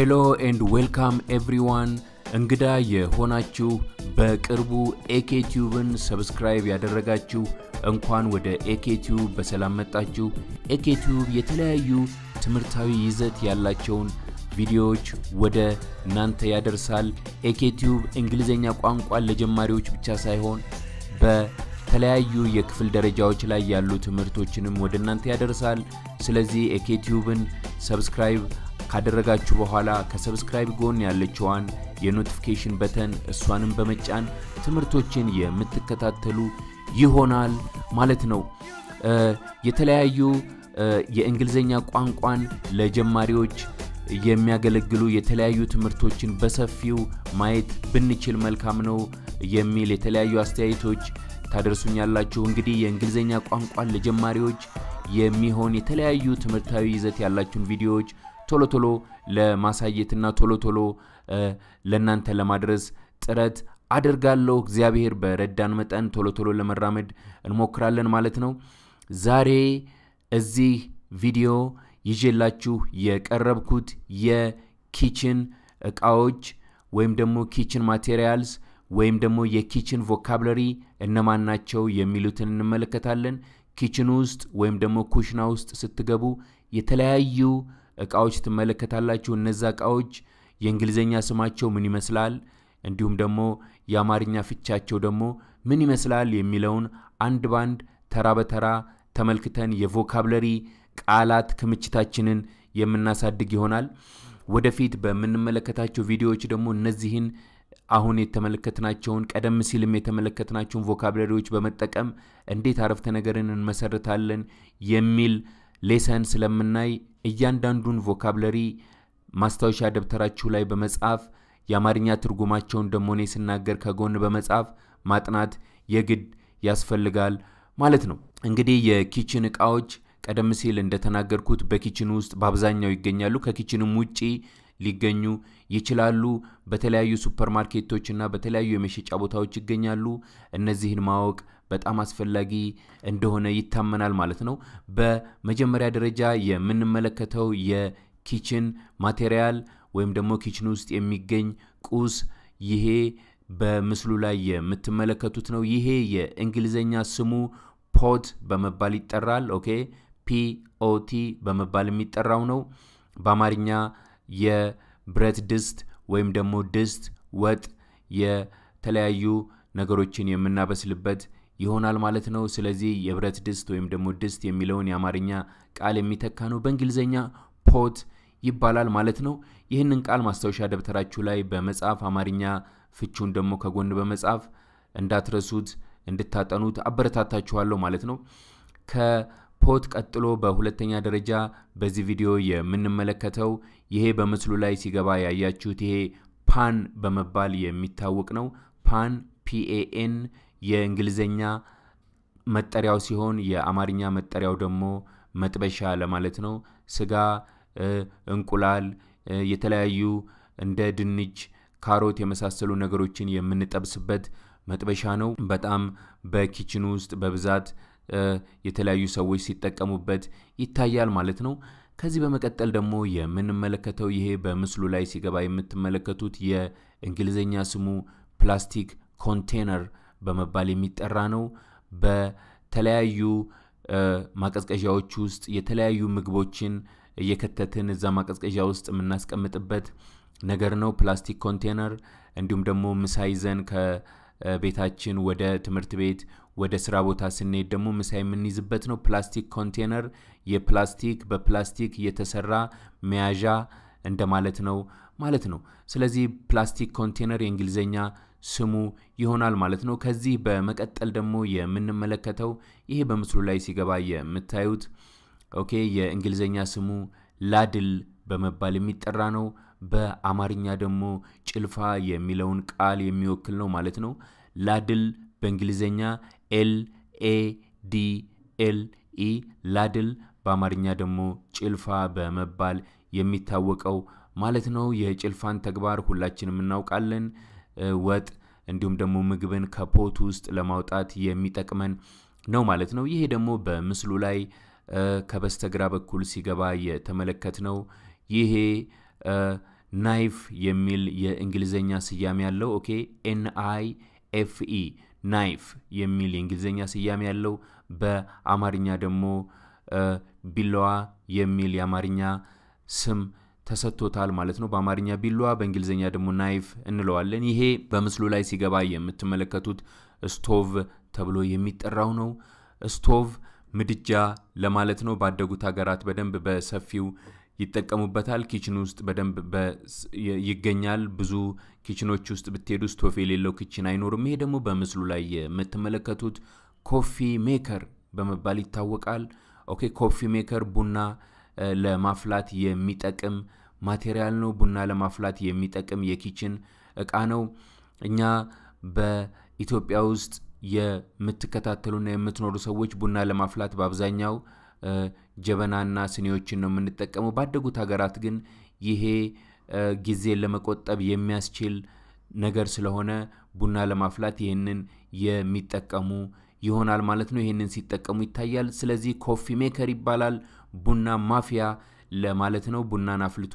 ሄሎ ኤንድ ዌልካም ኤቭሪዋን እንግዳ የሆናችሁ በቅርቡ ኤኬቲዩብን ሰብስክራይብ ያደረጋችሁ እንኳን ወደ ኤኬቲዩብ በሰላም መጣችሁ። ኤኬቲዩብ የተለያዩ ትምህርታዊ ይዘት ያላቸውን ቪዲዮዎች ወደ እናንተ ያደርሳል። ኤኬቲዩብ እንግሊዝኛ ቋንቋን ለጀማሪዎች ብቻ ሳይሆን በተለያዩ የክፍል ደረጃዎች ላይ ያሉ ትምህርቶችንም ወደ እናንተ ያደርሳል። ስለዚህ ኤኬቲዩብን ሰብስክራይብ ካደረጋችሁ በኋላ ከሰብስክራይብ ጎን ያለችዋን የኖቲፊኬሽን በተን እሷንም በመጫን ትምህርቶችን የምትከታተሉ ይሆናል ማለት ነው። የተለያዩ የእንግሊዝኛ ቋንቋን ለጀማሪዎች የሚያገለግሉ የተለያዩ ትምህርቶችን በሰፊው ማየት ብንችል መልካም ነው የሚል የተለያዩ አስተያየቶች ታደርሱኛላችሁ። እንግዲህ የእንግሊዝኛ ቋንቋን ለጀማሪዎች የሚሆን የተለያዩ ትምህርታዊ ይዘት ያላችሁን ቪዲዮዎች ቶሎ ቶሎ ለማሳየትና ቶሎ ቶሎ ለእናንተ ለማድረስ ጥረት አደርጋለሁ። እግዚአብሔር በረዳን መጠን ቶሎ ቶሎ ለመራመድ እንሞክራለን ማለት ነው። ዛሬ እዚህ ቪዲዮ ይዤላችሁ የቀረብኩት የኪችን እቃዎች ወይም ደግሞ ኪችን ማቴሪያልስ ወይም ደግሞ የኪችን ቮካብለሪ እነማን ናቸው የሚሉትን እንመለከታለን። ኪችን ውስጥ ወይም ደግሞ ኩሽና ውስጥ ስትገቡ የተለያዩ እቃዎች ትመለከታላችሁ። እነዛ እቃዎች የእንግሊዝኛ ስማቸው ምን ይመስላል፣ እንዲሁም ደግሞ የአማርኛ ፍቻቸው ደግሞ ምን ይመስላል የሚለውን አንድ ባንድ ተራ በተራ ተመልክተን የቮካብለሪ ቃላት ክምችታችንን የምናሳድግ ይሆናል። ወደፊት በምንመለከታቸው ቪዲዮዎች ደግሞ እነዚህን አሁን የተመለከትናቸውን ቀደም ሲልም የተመለከትናቸውን ቮካብለሪዎች በመጠቀም እንዴት አረፍተ ነገርን እንመሰርታለን የሚል ሌሰን ስለምናይ እያንዳንዱን ቮካብለሪ ማስታወሻ ደብተራችሁ ላይ በመጻፍ የአማርኛ ትርጉማቸውን ደግሞ እኔ ስናገር ከጎን በመጻፍ ማጥናት የግድ ያስፈልጋል ማለት ነው። እንግዲህ የኪችን እቃዎች ቀደም ሲል እንደተናገርኩት በኪችን ውስጥ በአብዛኛው ይገኛሉ። ከኪችንም ውጪ ሊገኙ ይችላሉ። በተለያዩ ሱፐርማርኬቶችና በተለያዩ የመሸጫ ቦታዎች ይገኛሉ። እነዚህን ማወቅ በጣም አስፈላጊ እንደሆነ ይታመናል ማለት ነው። በመጀመሪያ ደረጃ የምንመለከተው የኪችን ማቴሪያል ወይም ደግሞ ኪችን ውስጥ የሚገኝ ቁስ ይሄ በምስሉ ላይ የምትመለከቱት ነው። ይሄ የእንግሊዝኛ ስሙ ፖት በመባል ይጠራል። ኦኬ ፒኦቲ በመባል የሚጠራው ነው። በአማርኛ የብረት ድስት ወይም ደግሞ ድስት፣ ወጥ፣ የተለያዩ ነገሮችን የምናበስልበት ይሆናል ማለት ነው። ስለዚህ የብረት ድስት ወይም ደግሞ ድስት የሚለውን የአማርኛ ቃል የሚተካ ነው። በእንግሊዝኛ ፖት ይባላል ማለት ነው። ይህንን ቃል ማስታወሻ ደብተራችሁ ላይ በመጻፍ አማርኛ ፍቹን ደግሞ ከጎን በመጻፍ እንዳትረሱት እንድታጠኑት አበረታታችኋለሁ ማለት ነው። ከፖት ቀጥሎ በሁለተኛ ደረጃ በዚህ ቪዲዮ የምንመለከተው ይሄ በምስሉ ላይ ሲገባ ያያችሁት ይሄ ፓን በመባል የሚታወቅ ነው። ፓን ፒኤኤን የእንግሊዝኛ መጠሪያው ሲሆን የአማርኛ መጠሪያው ደግሞ መጥበሻ ለማለት ነው። ስጋ፣ እንቁላል፣ የተለያዩ እንደ ድንች፣ ካሮት የመሳሰሉ ነገሮችን የምንጠብስበት መጥበሻ ነው። በጣም በኪችን ውስጥ በብዛት የተለያዩ ሰዎች ሲጠቀሙበት ይታያል ማለት ነው። ከዚህ በመቀጠል ደግሞ የምንመለከተው ይሄ በምስሉ ላይ ሲገባ የምትመለከቱት የእንግሊዝኛ ስሙ ፕላስቲክ ኮንቴነር በመባል የሚጠራ ነው። በተለያዩ ማቀዝቀዣዎች ውስጥ የተለያዩ ምግቦችን እየከተትን እዛ ማቀዝቀዣ ውስጥ የምናስቀምጥበት ነገር ነው ፕላስቲክ ኮንቴነር። እንዲሁም ደግሞ ምሳ ይዘን ከቤታችን ወደ ትምህርት ቤት ወደ ስራ ቦታ ስንሄድ ደግሞ ምሳ የምንይዝበት ነው። ፕላስቲክ ኮንቴነር የፕላስቲክ በፕላስቲክ የተሰራ መያዣ እንደማለት ነው ማለት ነው። ስለዚህ ፕላስቲክ ኮንቴነር የእንግሊዝኛ ስሙ ይሆናል ማለት ነው። ከዚህ በመቀጠል ደግሞ የምንመለከተው ይሄ በምስሉ ላይ ሲገባ የምታዩት ኦኬ የእንግሊዝኛ ስሙ ላድል በመባል የሚጠራ ነው። በአማርኛ ደግሞ ጭልፋ የሚለውን ቃል የሚወክል ነው ማለት ነው። ላድል በእንግሊዝኛ ኤል ኤ ዲ ኤል ኢ ላድል፣ በአማርኛ ደግሞ ጭልፋ በመባል የሚታወቀው ማለት ነው። የጭልፋን ተግባር ሁላችንም እናውቃለን። ወጥ እንዲሁም ደግሞ ምግብን ከፖት ውስጥ ለማውጣት የሚጠቅመን ነው ማለት ነው። ይሄ ደግሞ በምስሉ ላይ ከበስተግራ በኩል ሲገባ የተመለከት ነው። ይሄ ናይፍ የሚል የእንግሊዝኛ ስያሜ ያለው ኦኬ ኤን አይ ኤፍ ኢ ናይፍ የሚል የእንግሊዝኛ ስያሜ ያለው በአማርኛ ደግሞ ቢላዋ የሚል የአማርኛ ስም ተሰጥቶታል ማለት ነው። በአማርኛ ቢላዋ፣ በእንግሊዝኛ ደግሞ ናይፍ እንለዋለን። ይሄ በምስሉ ላይ ሲገባ የምትመለከቱት ስቶቭ ተብሎ የሚጠራው ነው። ስቶቭ ምድጃ ለማለት ነው። ባደጉት ሀገራት በደንብ በሰፊው ይጠቀሙበታል። ኪችን ውስጥ በደንብ ይገኛል። ብዙ ኪችኖች ውስጥ ብትሄዱ ስቶቭ የሌለው ኪችን አይኖርም። ይሄ ደግሞ በምስሉ ላይ የምትመለከቱት ኮፊ ሜከር በመባል ይታወቃል። ኦኬ ኮፊ ሜከር ቡና ለማፍላት የሚጠቅም ማቴሪያል ነው። ቡና ለማፍላት የሚጠቅም የኪችን እቃ ነው። እኛ በኢትዮጵያ ውስጥ የምትከታተሉና የምትኖሩ ሰዎች ቡና ለማፍላት በአብዛኛው ጀበናና ስኒዎችን ነው የምንጠቀመው። ባደጉት ሀገራት ግን ይሄ ጊዜን ለመቆጠብ የሚያስችል ነገር ስለሆነ ቡና ለማፍላት ይህንን የሚጠቀሙ ይሆናል ማለት ነው። ይህንን ሲጠቀሙ ይታያል። ስለዚህ ኮፊ ሜከር ይባላል። ቡና ማፊያ ለማለት ነው። ቡናን አፍልቶ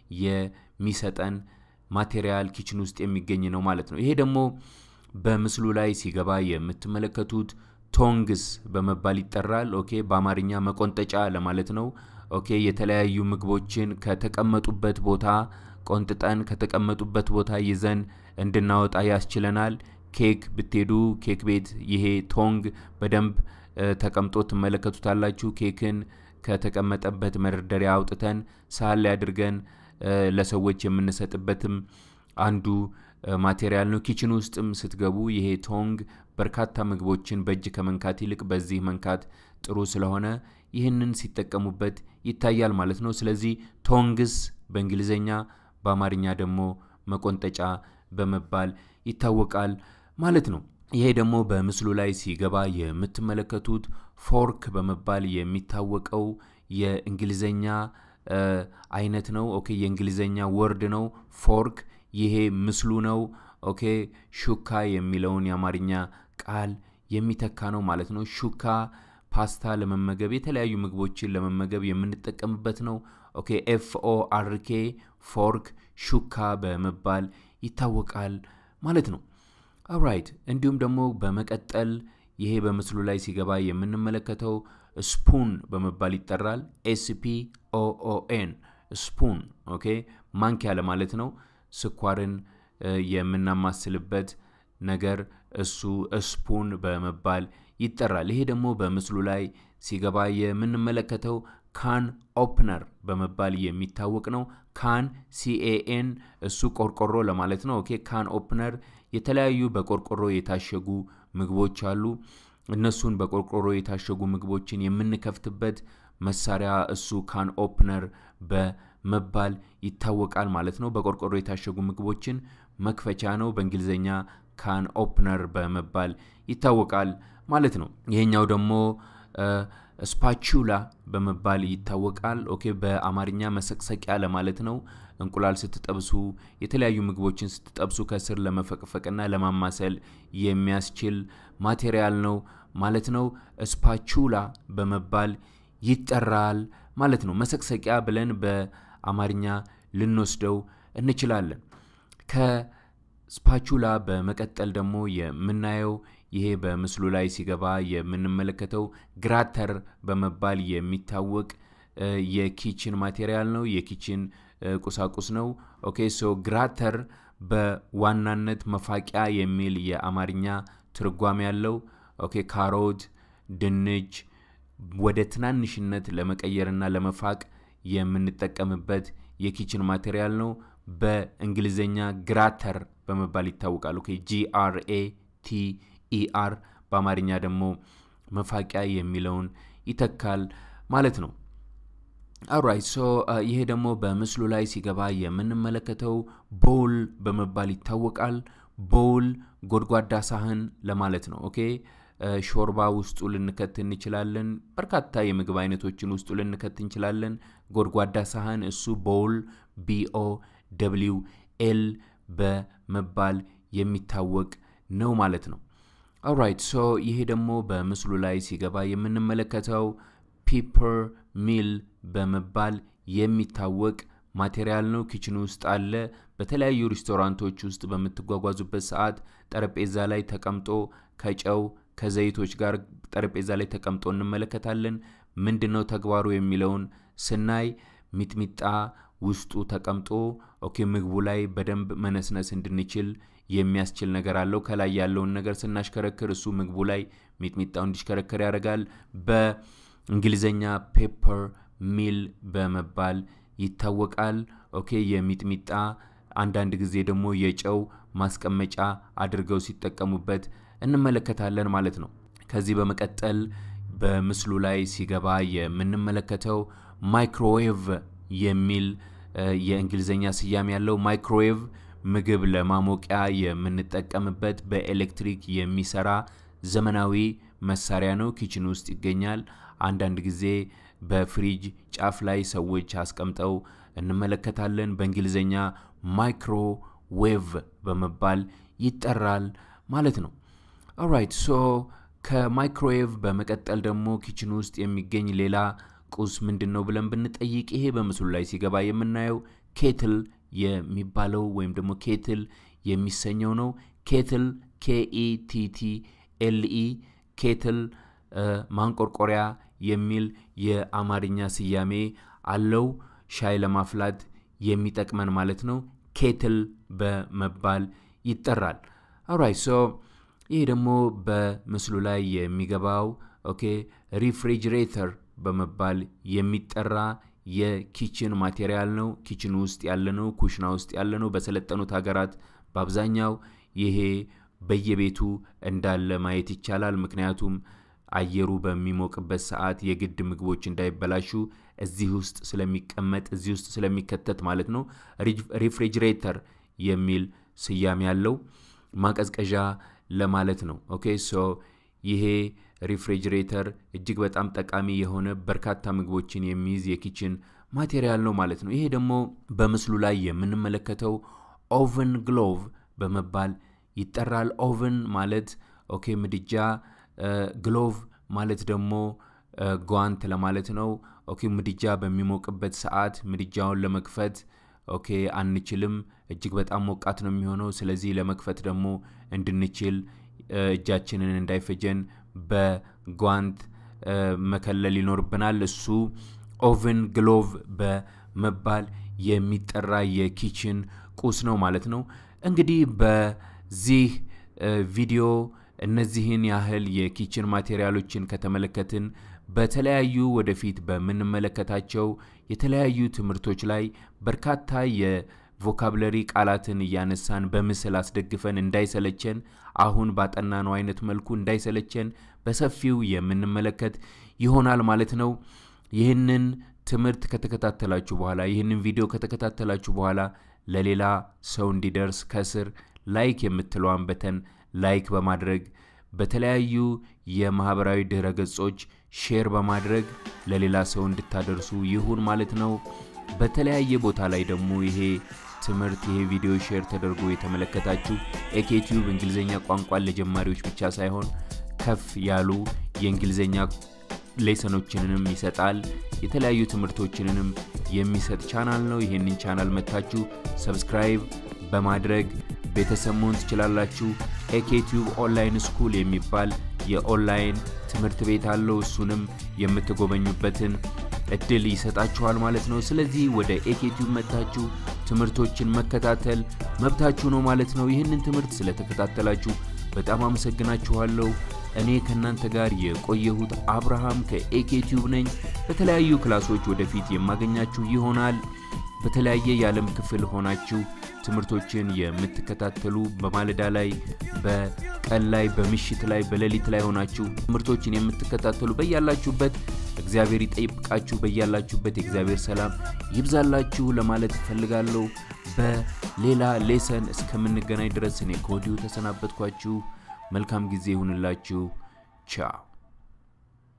የሚሰጠን ማቴሪያል ኪችን ውስጥ የሚገኝ ነው ማለት ነው። ይሄ ደግሞ በምስሉ ላይ ሲገባ የምትመለከቱት ቶንግስ በመባል ይጠራል። ኦኬ በአማርኛ መቆንጠጫ ለማለት ነው። ኦኬ የተለያዩ ምግቦችን ከተቀመጡበት ቦታ ቆንጥጠን ከተቀመጡበት ቦታ ይዘን እንድናወጣ ያስችለናል። ኬክ ብትሄዱ ኬክ ቤት ይሄ ቶንግ በደንብ ተቀምጦ ትመለከቱታላችሁ። ኬክን ከተቀመጠበት መደርደሪያ አውጥተን ሳህን ላይ አድርገን ለሰዎች የምንሰጥበትም አንዱ ማቴሪያል ነው። ኪችን ውስጥም ስትገቡ ይሄ ቶንግ በርካታ ምግቦችን በእጅ ከመንካት ይልቅ በዚህ መንካት ጥሩ ስለሆነ ይህንን ሲጠቀሙበት ይታያል ማለት ነው። ስለዚህ ቶንግስ በእንግሊዝኛ በአማርኛ ደግሞ መቆንጠጫ በመባል ይታወቃል ማለት ነው። ይሄ ደግሞ በምስሉ ላይ ሲገባ የምትመለከቱት ፎርክ በመባል የሚታወቀው የእንግሊዝኛ አይነት ነው። ኦኬ የእንግሊዝኛ ወርድ ነው ፎርክ። ይሄ ምስሉ ነው። ኦኬ ሹካ የሚለውን የአማርኛ ቃል የሚተካ ነው ማለት ነው። ሹካ ፓስታ ለመመገብ የተለያዩ ምግቦችን ለመመገብ የምንጠቀምበት ነው። ኦኬ ኤፍ ኦ አር ኬ ፎርክ ሹካ በመባል ይታወቃል ማለት ነው። ኦራይት እንዲሁም ደግሞ በመቀጠል ይሄ በምስሉ ላይ ሲገባ የምንመለከተው ስፑን በመባል ይጠራል። ኤስፒ ኦኦኤን ስፑን ኦኬ ማንኪያ ለማለት ነው። ስኳርን የምናማስልበት ነገር እሱ ስፑን በመባል ይጠራል። ይሄ ደግሞ በምስሉ ላይ ሲገባ የምንመለከተው ካን ኦፕነር በመባል የሚታወቅ ነው። ካን ሲኤኤን እሱ ቆርቆሮ ለማለት ነው። ኦኬ ካን ኦፕነር የተለያዩ በቆርቆሮ የታሸጉ ምግቦች አሉ። እነሱን በቆርቆሮ የታሸጉ ምግቦችን የምንከፍትበት መሳሪያ እሱ ካን ኦፕነር በመባል ይታወቃል ማለት ነው። በቆርቆሮ የታሸጉ ምግቦችን መክፈቻ ነው። በእንግሊዝኛ ካን ኦፕነር በመባል ይታወቃል ማለት ነው። ይሄኛው ደግሞ ስፓቹላ በመባል ይታወቃል። ኦኬ በአማርኛ መሰቅሰቂያ ለማለት ነው። እንቁላል ስትጠብሱ፣ የተለያዩ ምግቦችን ስትጠብሱ ከስር ለመፈቅፈቅና ለማማሰል የሚያስችል ማቴሪያል ነው ማለት ነው። ስፓቹላ በመባል ይጠራል ማለት ነው። መሰቅሰቂያ ብለን በአማርኛ ልንወስደው እንችላለን። ከስፓቹላ በመቀጠል ደግሞ የምናየው ይሄ በምስሉ ላይ ሲገባ የምንመለከተው ግራተር በመባል የሚታወቅ የኪችን ማቴሪያል ነው። የኪችን ቁሳቁስ ነው። ኦኬ ሶ ግራተር በዋናነት መፋቂያ የሚል የአማርኛ ትርጓሜ ያለው ኦኬ ካሮት፣ ድንች ወደ ትናንሽነት ለመቀየርና ለመፋቅ የምንጠቀምበት የኪችን ማቴሪያል ነው። በእንግሊዝኛ ግራተር በመባል ይታወቃል። ኦኬ ጂአርኤ ቲ ኢአር በአማርኛ ደግሞ መፋቂያ የሚለውን ይተካል ማለት ነው። አራይት ሶ ይሄ ደግሞ በምስሉ ላይ ሲገባ የምንመለከተው ቦል በመባል ይታወቃል። ቦል ጎድጓዳ ሳህን ለማለት ነው። ኦኬ ሾርባ ውስጡ ልንከት እንችላለን። በርካታ የምግብ አይነቶችን ውስጡ ልንከት እንችላለን። ጎድጓዳ ሳህን እሱ ቦል ቢኦ ደብሊው ኤል በመባል የሚታወቅ ነው ማለት ነው። ኦራይት ሶ ይሄ ደግሞ በምስሉ ላይ ሲገባ የምንመለከተው ፒፐር ሚል በመባል የሚታወቅ ማቴሪያል ነው። ኪችን ውስጥ አለ። በተለያዩ ሬስቶራንቶች ውስጥ በምትጓጓዙበት ሰዓት ጠረጴዛ ላይ ተቀምጦ ከጨው ከዘይቶች ጋር ጠረጴዛ ላይ ተቀምጦ እንመለከታለን። ምንድን ነው ተግባሩ የሚለውን ስናይ ሚጥሚጣ ውስጡ ተቀምጦ ኦኬ ምግቡ ላይ በደንብ መነስነስ እንድንችል የሚያስችል ነገር አለው። ከላይ ያለውን ነገር ስናሽከረክር እሱ ምግቡ ላይ ሚጥሚጣው እንዲሽከረከር ያደርጋል። በእንግሊዝኛ ፔፐር ሚል በመባል ይታወቃል። ኦኬ የሚጥሚጣ አንዳንድ ጊዜ ደግሞ የጨው ማስቀመጫ አድርገው ሲጠቀሙበት እንመለከታለን ማለት ነው። ከዚህ በመቀጠል በምስሉ ላይ ሲገባ የምንመለከተው ማይክሮዌቭ የሚል የእንግሊዝኛ ስያሜ ያለው ማይክሮዌቭ ምግብ ለማሞቂያ የምንጠቀምበት በኤሌክትሪክ የሚሰራ ዘመናዊ መሳሪያ ነው። ኪችን ውስጥ ይገኛል። አንዳንድ ጊዜ በፍሪጅ ጫፍ ላይ ሰዎች አስቀምጠው እንመለከታለን። በእንግሊዝኛ ማይክሮዌቭ በመባል ይጠራል ማለት ነው። ኦራይት ሶ ከማይክሮዌቭ በመቀጠል ደግሞ ኪችን ውስጥ የሚገኝ ሌላ ቁስ ምንድን ነው ብለን ብንጠይቅ ይሄ በምስሉ ላይ ሲገባ የምናየው ኬትል የሚባለው ወይም ደግሞ ኬትል የሚሰኘው ነው። ኬትል ኬኢቲቲ ኤልኢ ኬትል ማንቆርቆሪያ የሚል የአማርኛ ስያሜ አለው። ሻይ ለማፍላት የሚጠቅመን ማለት ነው። ኬትል በመባል ይጠራል። ኦራይት ሶ ይህ ደግሞ በምስሉ ላይ የሚገባው ኦኬ ሪፍሪጅሬተር በመባል የሚጠራ የኪችን ማቴሪያል ነው። ኪችን ውስጥ ያለ ነው። ኩሽና ውስጥ ያለ ነው። በሰለጠኑት ሀገራት በአብዛኛው ይሄ በየቤቱ እንዳለ ማየት ይቻላል። ምክንያቱም አየሩ በሚሞቅበት ሰዓት የግድ ምግቦች እንዳይበላሹ እዚህ ውስጥ ስለሚቀመጥ እዚህ ውስጥ ስለሚከተት ማለት ነው። ሪፍሪጅሬተር የሚል ስያሜ ያለው ማቀዝቀዣ ለማለት ነው። ኦኬ ሶ ይሄ ሪፍሪጅሬተር እጅግ በጣም ጠቃሚ የሆነ በርካታ ምግቦችን የሚይዝ የኪችን ማቴሪያል ነው ማለት ነው። ይሄ ደግሞ በምስሉ ላይ የምንመለከተው ኦቨን ግሎቭ በመባል ይጠራል። ኦቨን ማለት ኦኬ ምድጃ፣ ግሎቭ ማለት ደግሞ ጓንት ለማለት ነው። ኦኬ ምድጃ በሚሞቅበት ሰዓት ምድጃውን ለመክፈት ኦኬ አንችልም፣ እጅግ በጣም ሞቃት ነው የሚሆነው። ስለዚህ ለመክፈት ደግሞ እንድንችል እጃችንን እንዳይፈጀን በጓንት መከለል ይኖርብናል። እሱ ኦቨን ግሎቭ በመባል የሚጠራ የኪችን ቁስ ነው ማለት ነው። እንግዲህ በዚህ ቪዲዮ እነዚህን ያህል የኪችን ማቴሪያሎችን ከተመለከትን በተለያዩ ወደፊት በምንመለከታቸው የተለያዩ ትምህርቶች ላይ በርካታ የቮካብለሪ ቃላትን እያነሳን በምስል አስደግፈን እንዳይሰለቸን አሁን ባጠናነው አይነት መልኩ እንዳይሰለቸን በሰፊው የምንመለከት ይሆናል ማለት ነው። ይህንን ትምህርት ከተከታተላችሁ በኋላ ይህንን ቪዲዮ ከተከታተላችሁ በኋላ ለሌላ ሰው እንዲደርስ ከስር ላይክ የምትለዋን በተን ላይክ በማድረግ በተለያዩ የማህበራዊ ድህረ ገጾች ሼር በማድረግ ለሌላ ሰው እንድታደርሱ ይሁን ማለት ነው። በተለያየ ቦታ ላይ ደግሞ ይሄ ትምህርት ይሄ ቪዲዮ ሼር ተደርጎ የተመለከታችሁ ኤኬቲዩብ እንግሊዝኛ ቋንቋን ለጀማሪዎች ብቻ ሳይሆን ከፍ ያሉ የእንግሊዝኛ ሌሰኖችንንም ይሰጣል። የተለያዩ ትምህርቶችንንም የሚሰጥ ቻናል ነው። ይህንን ቻናል መታችሁ ሰብስክራይብ በማድረግ ቤተሰብ መሆን ትችላላችሁ። ኤኬቲዩብ ኦንላይን ስኩል የሚባል የኦንላይን ትምህርት ቤት አለው። እሱንም የምትጎበኙበትን እድል ይሰጣችኋል ማለት ነው። ስለዚህ ወደ ኤኬቲዩብ መታችሁ ትምህርቶችን መከታተል መብታችሁ ነው ማለት ነው። ይህንን ትምህርት ስለተከታተላችሁ በጣም አመሰግናችኋለሁ። እኔ ከእናንተ ጋር የቆየሁት አብርሃም ከኤኬቲዩብ ነኝ። በተለያዩ ክላሶች ወደፊት የማገኛችሁ ይሆናል። በተለያየ የዓለም ክፍል ሆናችሁ ትምህርቶችን የምትከታተሉ በማለዳ ላይ፣ በቀን ላይ፣ በምሽት ላይ፣ በሌሊት ላይ ሆናችሁ ትምህርቶችን የምትከታተሉ በያላችሁበት እግዚአብሔር ይጠብቃችሁ። በያላችሁበት የእግዚአብሔር ሰላም ይብዛላችሁ ለማለት እፈልጋለሁ። በሌላ ሌሰን እስከምንገናኝ ድረስ እኔ ከወዲሁ ተሰናበትኳችሁ። መልካም ጊዜ ይሁንላችሁ። ቻው